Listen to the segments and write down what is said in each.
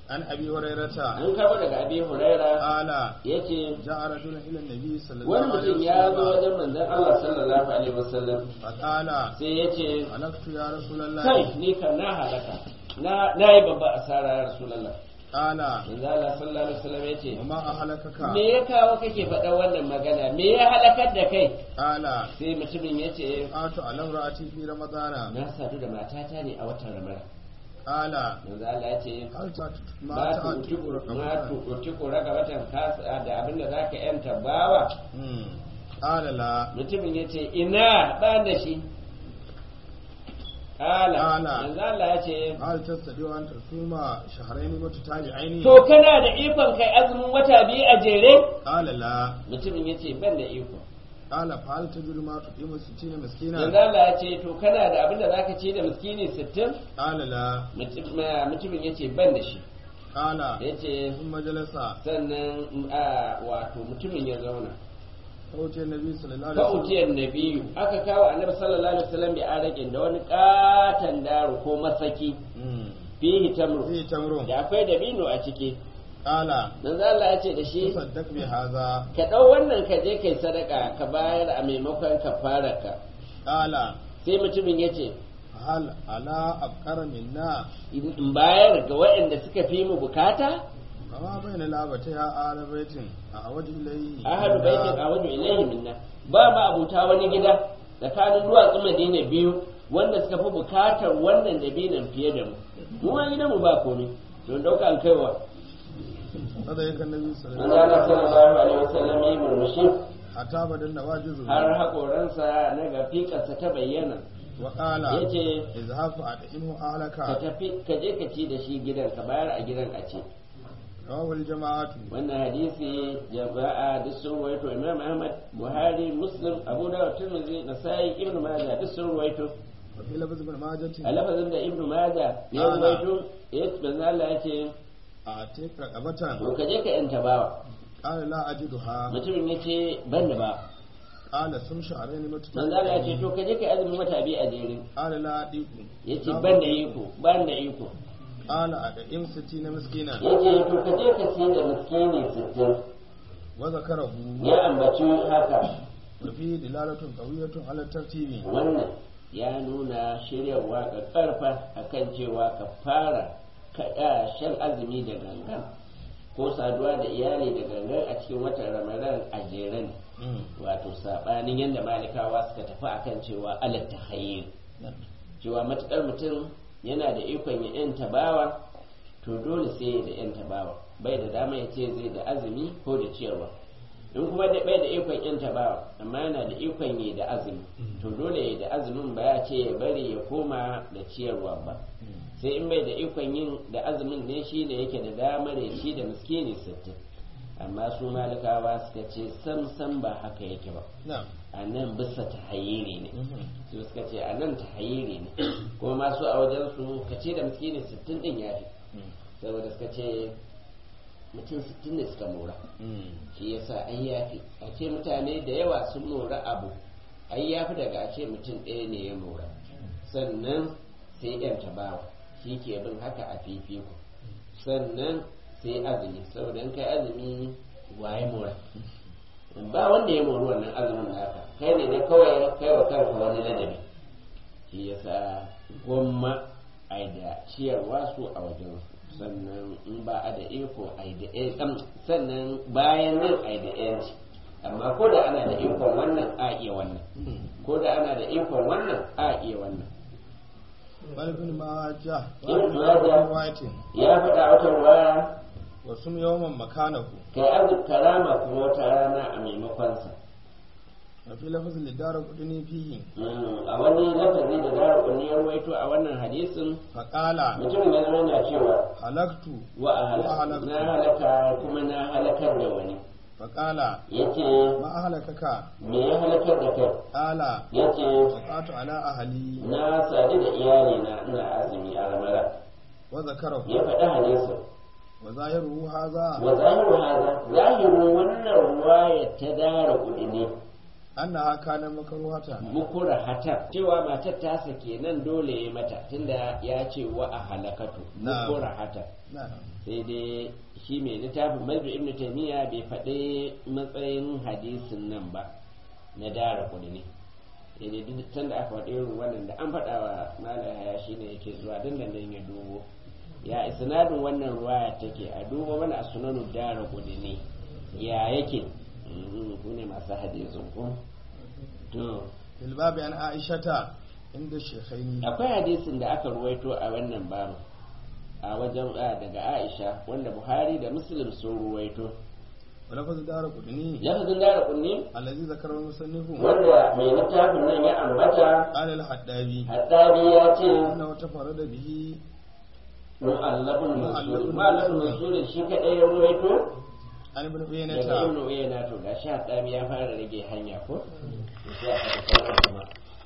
عن ابي هريره an karbo daga abi huraira قال yace جاء رجل الى النبي صلى wani الله عليه mutum ya zo وسلم wajen manzon Allah sallallahu alaihi wasallam فقال sai yace هلكت يا رسول الله kai ni kan na halaka na na yi babba asara ya rasulullah قال manzon Allah sallallahu alaihi wasallam yace وما اهلكك me ya kawo kake faɗa wannan magana me ya halakar da kai قال sai mutumin yace آت على امرأتي في رمضان na sadu da matata ne a watan ramadan قال manzo Allah ya ce هل تعت- ما ma تعتق tu ma رقبة؟ tu tu ko raga watan kasa da abin da zaka yanta bawa مم. قال لا mutumin ya ce ina ba da shi kala Kala. manzo Allah ya ce هل تستطيع أن تصوم شهرين متتابعين؟ to kana da ikon kai azumin wata biyu a jere قال لا mutumin ya ce ban da iko قال فهل تجد ما تطعم ستين manzo مسكينا؟ Allah ya ce to kana da abin da zaka ci da miskini 60 قال لا Mutum- ma- mutumin ya ce ban da shi قال ya ce ثم جلس sannan a wato mutumin ya zauna فأتي النبي صلى الله عليه fa وسلم utiyar nabiyu aka kawo annabi sallallahu alaihi wasallam bi arakin da wani katan daro ko masaki مم. fihi tamru فيه تمر da akwai dabino a ciki قال manzo Allah ya ce da shi تصدق بهذا ka dau wannan ka je kai sadaka ka bayar a maimakon kafararka قال sai mutumin ya ce هل على أبقر منا in bayar ga waɗanda suka fi mu bukata كما بين لابتها آل بيت أعود إليه ahadu baitin awadu ilaihi minna ba ma abuta wani gida tsakanin duwatsu madina biyu wanda suka fi bukatar wannan dabinan fiye da mu mu ma gidan mu ba komai don dauka an kaiwa هذا يك النبي صلى الله manzo عليه Allah وسلم sallallahu alaihi wasallam yi murmushi حتى بدل نواجزه har hakoransa na gafikarsa ta bayyana وقال yace اذهب فأطعمه أهلك ka tafi ka je ka ci da shi gidan ka bayar a gidan a ce رواه الجماعة wannan hadisi jama'a duk sun ruwaito imam ahmad buhari muslim abu dawud tirmidhi nasai ibnu majah duk sun ruwaito وفي لفظ ابن ماجه a lafazin da ibnu majah ya Ala. ruwaito ya manzo Allah ya ce أعطيك رقبة to ka je ka yanta bawa قال لا أجدها mutumin ya ce ban da ba قال سم شهرين manzo Allah ya ce متتابعين to ka je ka yi azumin wata biyu a jere قال لا أديك ya ce ban da iko ban da iko قال أدعم ستين مسكينا ya ce to ka je ka ci da miskini sittin وذكره ya ambaci haka وفيه دلالة قوية على الترتيب wannan ya nuna shiryarwa ga karfa akan cewa ka fara kaɗa shan azumi da gangan ko saduwa da iyali da gangan a cikin watan ramadan a jere ne مم. wato saɓanin yadda malikawa suka tafi akan cewa alat tahayyul cewa matukar mutum yana da ikon ya yanta bawa to dole sai ya da yanta bawa bai da dama ya ce zai da azumi ko da ciyarwa in kuma da bai da ikon yanta bawa amma yana da ikon ya da azumi to dole ya da azumin ba ya ce ya bari ya koma da ciyarwa ba sai in bai da ikon yin da azumin ne shi ne yake da damar ya ci da miskini sittin amma su malikawa suka ce sam sam ba haka yake ba نعم a nan bisa ta hayiri ne مم. su suka ce a nan ta hayiri ne kuma masu a wajen su ka ce da miskini sittin din ya fi مم. saboda suka ce mutum sittin ne suka mora مم. shi yasa ai ya fi a ce mutane da yawa sun mora abu ai ya fi daga a ce mutum ɗaya ne ya mora sannan sai yan tabawa shi ke bin haka a fifiko sannan sai azumi saboda in kai azumi waye mora ba wanda ya mori wannan azumin naka kai ne dai kawai kai wa kanka wani ladabi shi yasa gwamma ai da ciyarwa su a wajen su sannan in ba a da iko ai da ɗan sannan bayan nan ai da yanci amma ko da ana da ikon wannan a iya wannan ko da ana da ikon wannan a iya wannan بل ابن ماجه ابن وابن ماجه. رواية ya faɗa wata ruwaya وسم يوما مكانه kai azu karama kuma wata rana a maimakonsa وفي لفظ للدار قدني فيه Mm, a wani lafazi da dara kunni ya ruwaito a wannan hadisin فقال mutum ya zo yana cewa هلكت wa a halaka halaktu. na halaka kuma na halakar da wani فقال yace ما أهلكك me ya halakar da kai قال yace وقعت على أهلي na sadu da iyali na ina azumi a ramara وذكره ya faɗi hadisin وظاهره هذا wa zahiru haza zahiru wannan ruwaya ta dara kudi ne annaha kana makruhata mukura hatar cewa matar tasa kenan dole ya mata tunda ya ce wa a halakatu Na'am. mukura hatar na'am sai dai shi mai littafin mazbi ibn taymiya bai faɗi matsayin hadisin nan ba na dara kudi ne sai dai duk can da aka faɗi irin wannan da an faɗa wa malaya shi ne yake zuwa dandanan ya dubo ya isnadin wannan ruwaya take a dubo mana a sunanu dara kudi ne ya yake Mhm, ku ne masu hadisin ku to fil babi an aishata inda shekhaini akwai hadisin da aka ruwaito a wannan babu a wajen a daga aisha wanda buhari da muslim sun ruwaito wa lafaz dara qudni lafazin dara kunni allazi zakara musannifu wanda mai littafin nan ya ambata qala al haddabi haddari ya ce annahu tafarrada bihi mu'allafun mansur Mu'allafun mu'allafun mansur shi kadai ya ruwaito an ibn daga uyaynata ibn uyayna to gashi haddari ya fara rage hanya ko sai aka tafi kuma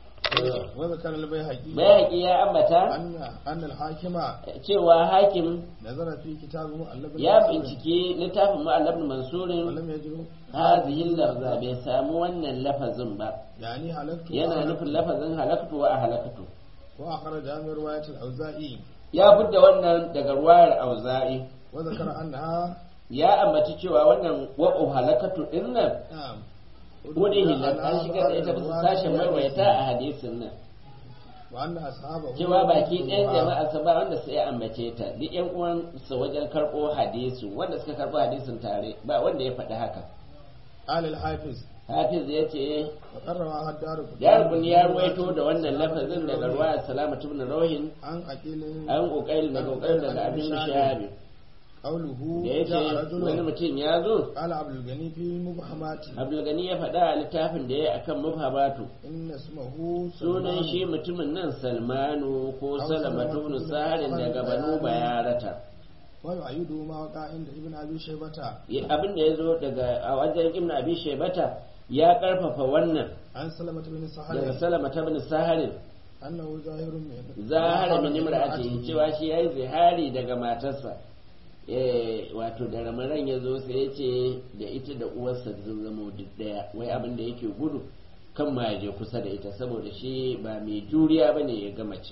wa zakara al bayhaqi bayaki ya ambata anna anna al hakima cewa hakim nazara fi kitabu mu'allaf al ya binciki littafin mu'allafun mansurin ولم يجروا هذه اللفظة bai samu wannan lafazin ba يعني هلكت yana nufin lafazin halaktu wa halaktu وأخرج من رواية الأوزائي ya fidda wannan daga ruwayar auza'i وذكر أنها ya ambaci cewa wannan wa'u halakatu din nan نعم wani hilar an shigar da ita bisa sashen marwaita a hadisin nan وأن أصحابه cewa baki ɗayan jama'a sa ba wanda sai ya ambace ta duk ƴan uwan su wajen karɓo hadisin wanda suka karɓo hadisin tare ba wanda ya faɗi haka قال الحافظ hafiz ya ce وقررها الدار yarubun ya ruwaito da wannan lafazin daga ruwayar salamatu ibn rauhin عن أكيل an kokarin daga kokarin daga abin shabi قوله da ya ce جاء wani رجل mutum ya zo قال عبد الغني في مبهمات abdulgani ya faɗa a littafin da ya yi akan mubhabatu إن اسمه sunan سلمان shi mutumin nan salmanu ko Aw salamatu ibn Salamatu saharin ibn daga Saharin banu bayarata ويؤيد ما وقع عند ابن أبي شيبة Ya- abin da ya zo daga a wajen ibn abi shaybata ya karfafa wannan عن سلمة بن daga سهل salamata ibn saharin أنه ظاهر من zahara min imra'atihi cewa shi yayi zihari daga matarsa eh wato da ramaran ya zo sai ya ce da ita da uwarsa sun zama duk daya wai abin da yake gudu kan ma ya je kusa da ita saboda shi ba mai juriya bane ya ga mace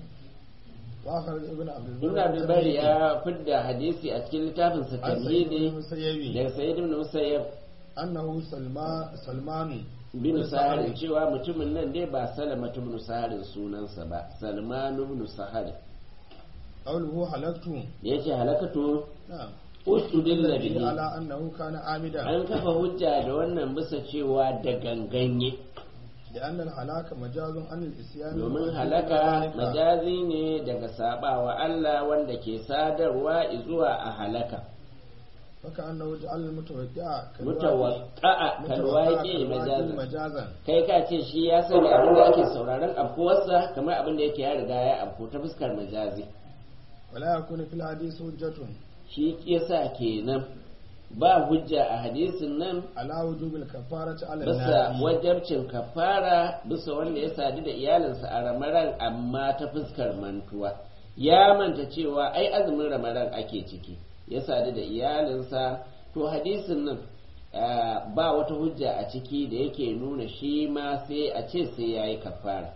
وأخرج ابن عبد البر ibn abdul bari ya fidda hadisi a cikin littafin sa عن سيد بن tamhidi المسيب daga sayyid ibn musayyab أنه سلمان سلمان bin saharin cewa mutumin nan dai ba salama ibn saharin sunansa ba salman ibn saharin قوله حلقت yace halakatu نعم ustudilla bihi على أنه كان عامدا an kafa hujja da wannan bisa cewa da ganganye لأن الهلاك مجاز عن الإسيان domin والحكم halaka كذلك. majazi ne daga sabawa Allah wanda ke sadarwa zuwa a halaka فكأنه جعل المتوقع mutawaqa'a kalwaƙi majazi مجازا kai ka ce shi ya sani abin da ake sauraron afkuwarsa kamar abin da yake ya riga ya afku ta fuskar majazi ولا يكون في الحديث حجة shi yasa kenan ba hujja a hadisin nan على وجوب الكفارة على bisa الناس wajabcin kafara bisa wanda ya sadu da iyalinsa a ramaran amma ta fuskar mantuwa ya manta cewa ai azumin ramaran ake ciki ya sadu da iyalinsa to hadisin nan ah, ba wata hujja a ciki da yake nuna shi ma sai a ce sai ya yi kafara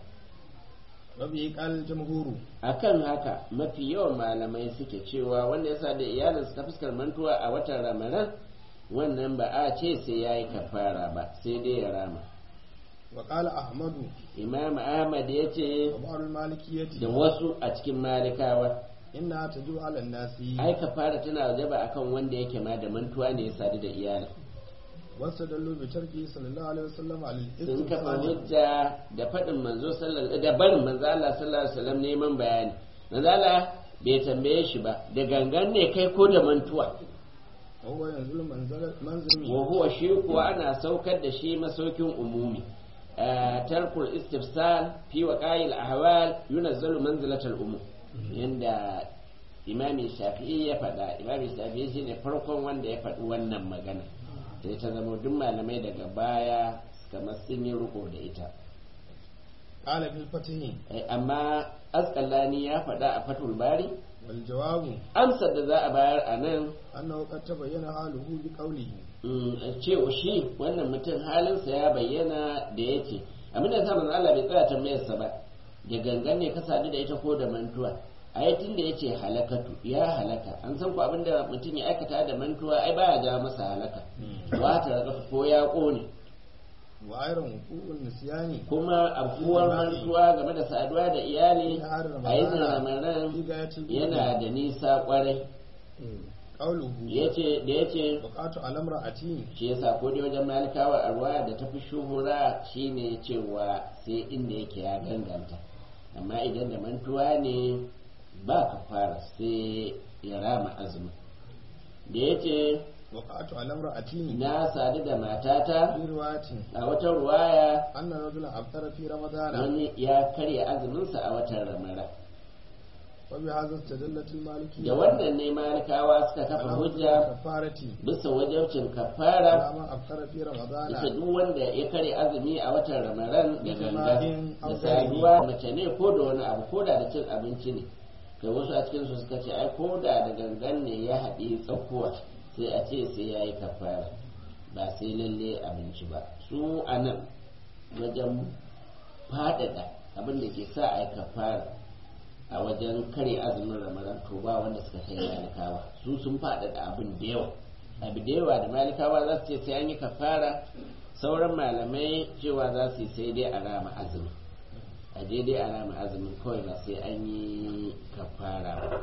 وبه قال الجمهور akan haka mafi yawan malamai suke cewa wanda ya sadu da iyalinsa ta fuskar mantuwa a watan ramaran wannan ba a ce sai ya yi kafara ba sai dai ya rama وقال أحمد imam ahmad ya ce وبعض المالكية da wasu a cikin malikawa إنها تجب على الناس ai kafara tana wajaba akan wanda yake ma da mantuwa ne ya sadu da iyali واستدلوا بتركه صلى الله عليه وسلم على sun kafa الاستفسار hujja da faɗin manzo sallallahu da barin manzo Allah sallallahu alaihi wasallam neman bayani manzo Allah bai tambaye shi ba da gangan ne kai ko da mantuwa وهو ينزل منزل منزل wa huwa shi kuwa ana saukar da shi masaukin umumi آه، ترك الاستفسار في وقائع الأحوال ينزل منزلة الأمور عند إمام الشافعي ya faɗa imam shafi'i shine farkon wanda ya faɗi wannan magana sai ta zama duk malamai daga baya kamar sun yi riko da ita قال في الفتح Eh, amma asqalani ya faɗa a fatul bari والجواب amsar da za a bayar a nan أنه قد تبين حاله بقوله mm, cewa shi wannan mutum halinsa ya bayyana da ya ce abin da ya sa manzo Allah bai tsaya tambayarsa ba da gangan ne ka sadu da ita ko da mantuwa a yi tun da ya ce halakatu ya halaka an san ku abin da mutum ya aikata da mantuwa ai baya ja masa halaka wata raka ko ya ƙone وأيضا وقوع النسيان kuma abuwar mantuwa game da saduwa da iyali a yi ramadan في غاية yana da nisa kwarai قوله yace da yace وقعت على امرأتي shi yasa ko dai wajen malikawa a ruwa da tafi shuhura shine cewa sai inda yake ya ganganta amma idan da mantuwa ne ba ka fara sai ya rama azumi da yace وقعت على امرأتي na sadu da matata في رواية a wata ruwaya أن رجلا أفطر في رمضان wani ya karya azuminsa a watan ramara وبهذا استدلت المالكية da wannan ne malikawa suka kafa hujja كفارة bisa wajabcin kafara على ما أفطر في ita رمضان duk wanda ya kare azumi a watan ramadan da ganga Jama'in da aure. saduwa mace ne ko da wani abu ko da da cin abinci ne kai wasu a cikin su suka ce ai ko da da gangan ne ya haɗi tsakuwa sai a ce sai ya yi kafara ba sai lalle abinci ba su a nan wajen faɗaɗa abin da ke sa a yi kafara a wajen kare azumin ramadan to ba wanda suka kai malikawa su sun faɗaɗa abin da yawa abu da yawa da malikawa za su ce sai an yi kafara sauran malamai cewa za su yi sai dai a rama azumi a je dai a rama azumin kawai ba sai an yi kafara ba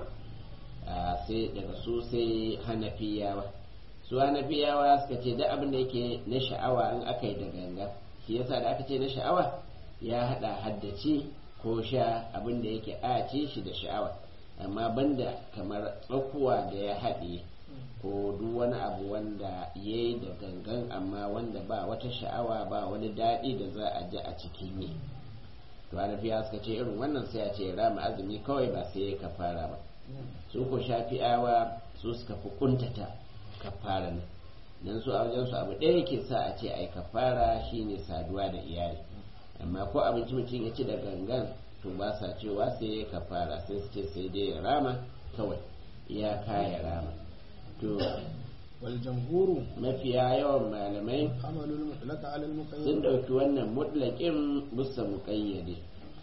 a sai daga su sai hanafiyawa su hanafiyawa suka ce duk abin da yake na sha'awa in aka yi da ganga shi yasa da aka ce na sha'awa ya hada haddace ko sha abin da yake a ce shi da sha'awa amma banda kamar tsakuwa da ya haɗe ko duk wani abu wanda ya yi da gangan amma wanda ba wata sha'awa ba wani daɗi da za a ji a cikin yi to hanafiya suka ce irin wannan sai a ce rama azumi kawai ba sai ya kafara ba su ko shafi'awa su suka fi kuntata kafara nan dan su a wajen su abu ɗaya yake sa a ce ai kafara shine saduwa da iyali amma ko abinci mutum ya ci da gangan to ba sa cewa sai ya kafara sai su ce sai dai ya rama kawai iyaka ya rama to والجمهور mafiya yawan malamai حملوا المطلق على sun المقيد ɗauki wannan mutlaƙin musa muƙayyade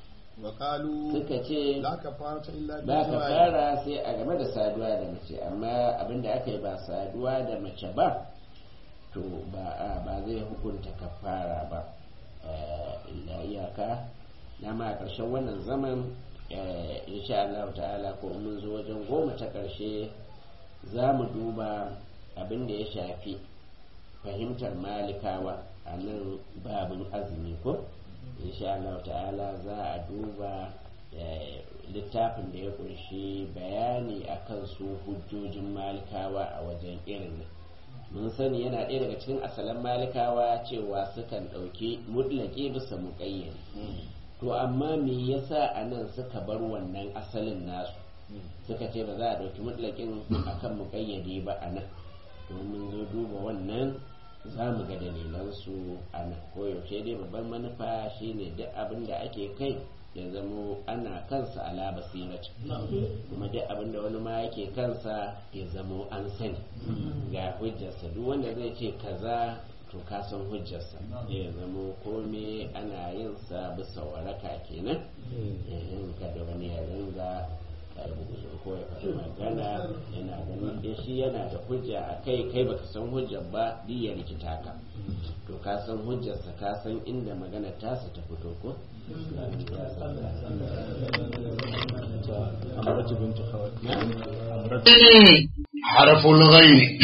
وقالوا suka ce لا كفارة إلا ba ka بالجماع fara sai a game da saduwa da mace amma abinda aka yi ba saduwa da mace ba to ba a ba zai hukunta kafara ba Eh, illa iyaka dama a ƙarshen wannan zaman eh, insha Allah ta'ala ko mun zo wajen goma ta ƙarshe za mu duba abin da ya shafi fahimtar malikawa a nan babin azumi ko insha Allah ta'ala za a duba eh, littafin da ya kunshi bayani akan su hujjojin malikawa a wajen irin nan mun sani yana ɗaya daga cikin asalan malikawa cewa sukan ɗauki mutlaki bisa muƙayyari to amma me yasa a nan suka bar wannan asalin nasu suka ce ba za a ɗauki mutlakin akan muƙayyade ba a nan domin zo duba wannan za mu ga dalilansu a nan koyaushe dai babban manufa shine duk abin da ake kai ya zamo ana kansa ala basirati kuma duk abin da wani ma yake kansa ya zamo an sani ga hujjarsa duk wanda zai ce kaza to ka san hujjarsa ya zamo kome ana yin sa bisa waraka kenan in kada wani ya ringa rubutu ko ya faɗi magana yana ganin in shi yana da hujja a kai kai baka san hujjar ba duk ya rikita ka to ka san hujjarsa ka san inda magana tasa ta fito ko أمرت بنت خوات حرف الغين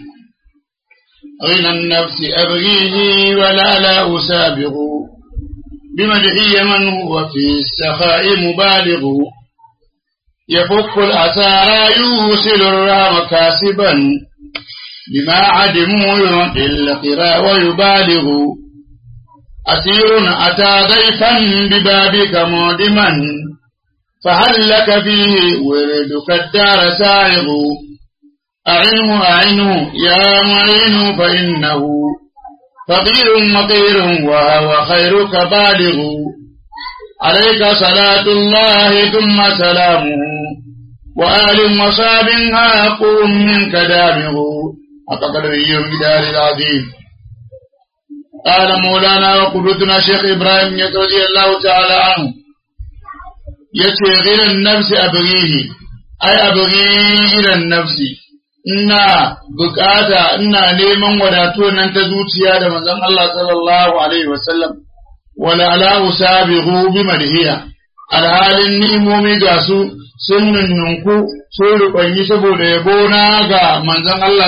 غنى النفس أبغيه ولا لا أسابق بمدحي من هو في السخاء مبالغ يفك الأسارى يوصل الرام كاسبا بما عدموا يعطي القرى ويبالغ أسير أتى ضيفا ببابك معدما فهل لك فيه وردك الدار سائغ أعنه أعنه يا معين فإنه فقير مقير وهو خيرك بالغ عليك صلاة الله ثم سلامه وآل وصاب هاق منك دامه حق قدره ومقدار العظيم قال مولانا وقدوتنا شيخ إبراهيم رضي الله تعالى عنه يتي غير النفس أبغيه أي أبغي إلى النفس ina bukata ina neman wadatuwar nan ta zuciya da manzon Allah sallallahu alaihi wasallam wala ala usabihu bi madhiya alhalin ni'imomi ga su sun nunnunku sun rubanyi saboda yabo na ga manzon Allah